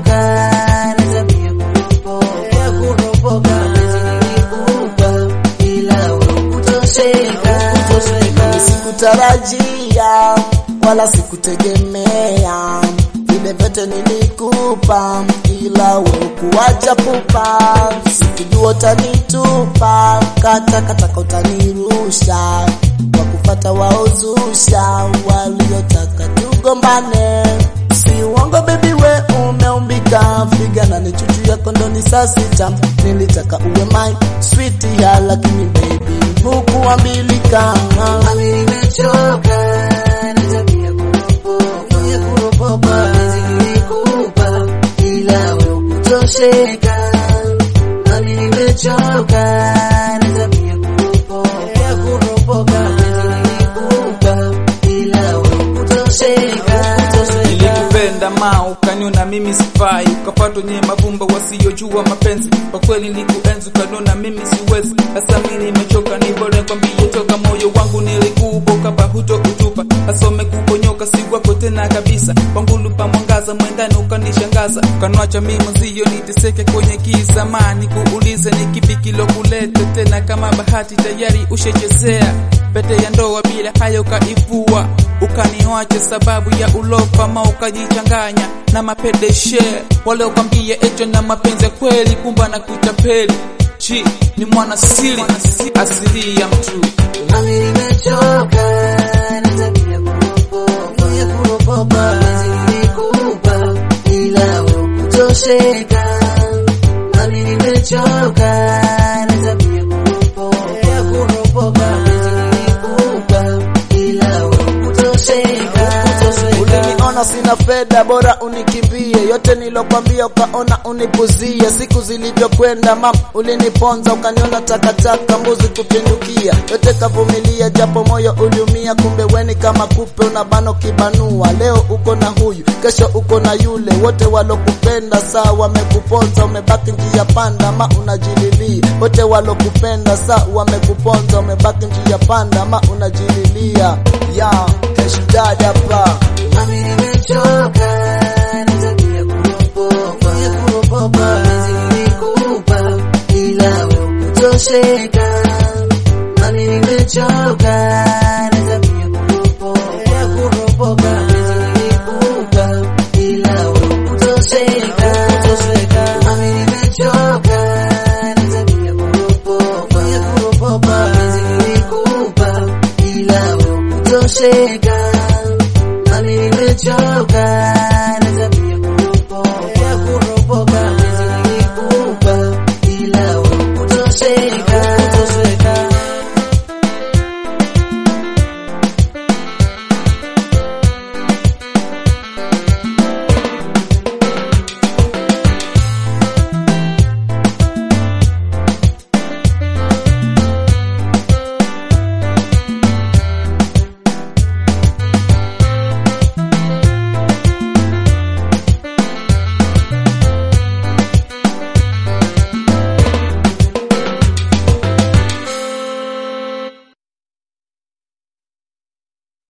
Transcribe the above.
nimechoka na tabia kuropoka ya kuropoka penzi nilikupa ila wewe kutosheka kutosheka Sikutarajia wala sikutegemea vile vyote nilikupa, ila wewe kuacha pupa. Sikujua utanitupa, kata kataka utanirusha, kwa kufata waozusha waliotaka tugombane. Si uongo baby, we umeumbika, figa na ni chuchu yako ndo ni saa sita. Nilitaka uwe my sweet ya, lakini baby hukuambilika. Mami nimechoka na tabia kuropoka ya kuropoka penzi nilikupa ila wewe kutosheka Mami nimechoka na tabia kuropoka ya kuropoka penzi nilikupa ila wewe kutosheka Nilikupenda ma ukaniona mimi sifai, ukapata wenye mavumba wasiojua mapenzi. Kwa kweli nilikuenzi ukaniona mimi siwezi. Sasa mimi nimechoka, ni bora kwambie toka moyo wangu nilikupa, ukapa huto kutupa. Sasa umekuponyoka, si wako tena kabisa. Kwangu lupa mwangaza, mwendani ukanishangaza, ukaniacha mimi mzio niteseke kwenye giza. Ma nikuulize ni kipi kilokuleta tena, kama bahati tayari ushechezea pete ya ndoa bila haya ukaivua, ukaniwacha sababu ya ulofa, ma ukajichanganya na mapedeshe wale ukwambia echo na mapenzi ya kweli, kumba na kutapeli chi ni mwana siri asili ya mtu Mami nimechoka na tabia kuropoka ya kuropoka penzi nilikupa ila wewe kutosheka Mami nimechoka na tabia kuropoka ya kuropoka penzi nilikupa ila wewe kutosheka Uliniona sina fedha, bora unikimbie. Yote nilokwambia ukaona unipuzie. Siku zilivyokwenda mam, uliniponza ukaniona takataka, mbuzi kupindukia. Yote kavumilia, japo moyo uliumia. Kumbe weni kama kupe, unabano kibanua. Leo uko na huyu, kesho uko na yule. Wote walokupenda saa wamekuponza, umebaki njia panda, ma unajililia. Wote walokupenda saa wamekuponza, umebaki njia panda, ma unajililia. Ya, hashtag hapa Mami nimechoka